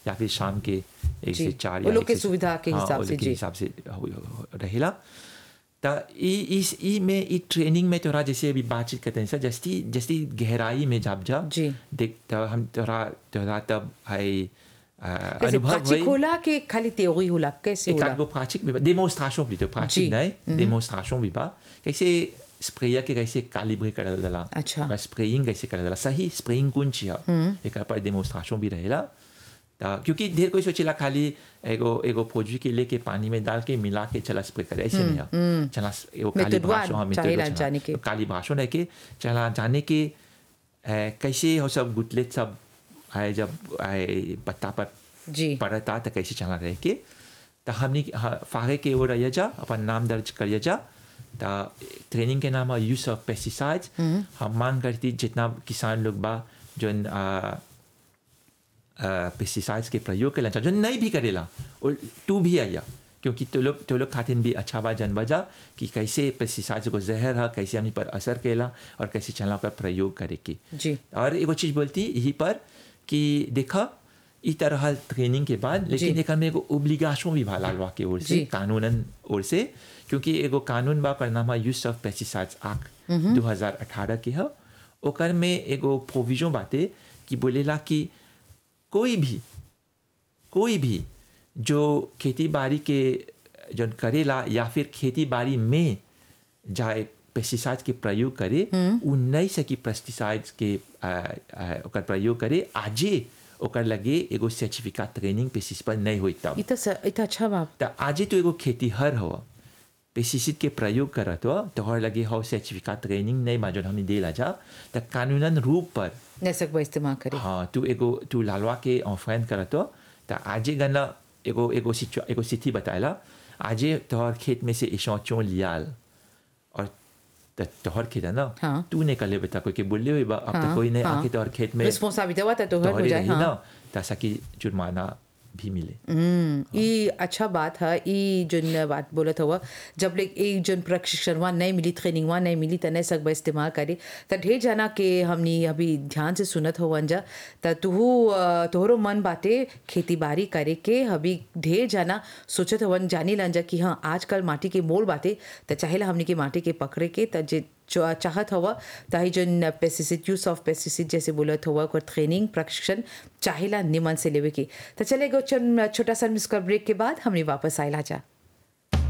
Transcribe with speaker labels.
Speaker 1: या फिर शाम के एक
Speaker 2: जी।
Speaker 1: से चार
Speaker 2: वो
Speaker 1: या
Speaker 2: लोग
Speaker 1: एक
Speaker 2: के
Speaker 1: से-
Speaker 2: सुविधा के
Speaker 1: हाँ,
Speaker 2: हिसाब
Speaker 1: वो
Speaker 2: से,
Speaker 1: लोग के
Speaker 2: जी।
Speaker 1: हिसाब से हो- हो- रहेला त ई इस ई में ई ट्रेनिंग में तोरा जैसे अभी बातचीत करते हैं सर जस्ती जस्ती गहराई में जब जा
Speaker 2: जी।
Speaker 1: देख तब हम तोरा तोरा तब आई अ,
Speaker 2: कैसे
Speaker 1: अनुभव
Speaker 2: प्राचिक
Speaker 1: हुई
Speaker 2: होला के खाली theory होला कैसे
Speaker 1: एक
Speaker 2: होला
Speaker 1: आध गो pratique भी बा démonstration plutôt
Speaker 2: जी।
Speaker 1: pratique नहीं démonstration भी बा कैसे स्प्रेयर के कैसे कैलिब्रे करल जाला
Speaker 2: अच्छा।
Speaker 1: ओकर स्प्रेइंग कैसे करल जाला सही स्प्रेइंग कौन ची है एक पर डेमोन्स्ट्रेशन भी रहेला ता क्योंकि ढेर कोई सोचेला खाली एगो एगो फौजी के लेके पानी में डाल के मिला के चला स्प्रे करे ऐसे नहीं है चला एगो काली
Speaker 2: Méthode
Speaker 1: भाषा हाँ
Speaker 2: चाहेला
Speaker 1: मेथड
Speaker 2: जाने के।
Speaker 1: काली भाषा है के चला जाने के ए, कैसे हो सब गुटलेट सब आए जब आए पत्ता पर
Speaker 2: जी
Speaker 1: पड़ता तो कैसे चला रहे के तो हमने हाँ, फागे के वो रह जा अपन नाम दर्ज करिए जा तो ट्रेनिंग के नाम है यूज ऑफ पेस्टिसाइड्स हम मांग करती जितना किसान लोग बा जो पेस्टिसाइड्स के प्रयोग करेला जो नहीं भी करेला और तू भी आया क्योंकि तो लोग तो लोग खातिर भी अच्छा बा जन बजा कि कैसे पेस्टिसाइड्स को जहर है कैसे हमने पर असर केला और कैसे चला पर प्रयोग करे की
Speaker 2: जी
Speaker 1: और एगो चीज बोलती यही पर कि देखा ई तरह ट्रेनिंग के बाद लेकिन
Speaker 2: जी।
Speaker 1: एक में एगो ओब्लिगेशन भी भा लालवा के ओर से
Speaker 2: जी।
Speaker 1: कानूनन ओर से क्योंकि एगो कानून बा पर नाम है यूज ऑफ पेस्टिसाइड्स एक्ट 2018 के है ओकर में एगो प्रोविजन बाते कि बोलेला कि कोई भी कोई भी जो खेती बाड़ी के जो करेला या फिर खेती बाड़ी में जाए पेस्टिसाइड्स के प्रयोग करे उ नहीं सकी पेस्टिसाइड्स के आ, आ, ओकर प्रयोग करे आजे ओकर लगे एगो सर्टिफिकेट ट्रेनिंग पेस्टिसाइड पर नहीं होई तब
Speaker 2: इतना स- इतना अच्छा बाप
Speaker 1: त आजे तो एगो खेतीहर हो पेस्टिसाइड के प्रयोग करत हो तोहर लगे हो सर्टिफिकेट ट्रेनिंग नहीं बा जो हमने देला जा त कानूनन रूप पर
Speaker 2: नसक बा इस्तेमाल करे
Speaker 1: हाँ तू एगो तू लालवा के ऑफेंड करत हो त आजे गना एगो एगो सिचु एगो स्थिति बताएला आजे तोहर खेत में से एशौचों लियाल और त तोहर खेत है ना
Speaker 2: हाँ।
Speaker 1: तू नहीं कर ले बता कोई के बोले हुए बा अब तक
Speaker 2: हाँ,
Speaker 1: कोई नहीं
Speaker 2: हाँ।
Speaker 1: आके तोहर खेत में
Speaker 2: रिस्पॉन्सिबिलिटी हुआ था तो हर हो
Speaker 1: तोहरे
Speaker 2: जाए
Speaker 1: रही
Speaker 2: हाँ
Speaker 1: ना ताकि कि जुर्माना भी मिले
Speaker 2: हम्म, ई अच्छा बात है ई जोन बात बोलत हुआ जब ले ई जोन प्रशिक्षण वहाँ नहीं मिली ट्रेनिंग वहाँ नहीं मिली त नहीं सकबा इस्तेमाल करे त ढेर जाना के हमनी अभी ध्यान से सुनत हो जा त तुहू अ, तोहरो मन बाटे खेती बाड़ी करे के अभी ढेर जाना सोचत हवन जानी लन जा कि हाँ आजकल माटी के मोल बाटे त चाहेला हमनी के माटी के पकड़े के त जे जो चाहत हुआ ताही जोन पेस्टिसाइड यूज ऑफ पेस्टिसाइड जैसे बोलत हुआ ओकर ट्रेनिंग प्रशिक्षण चाहेला निमन से लेवे के तो चले गो छोटा सा मिसकर ब्रेक के बाद हमने वापस आयला जा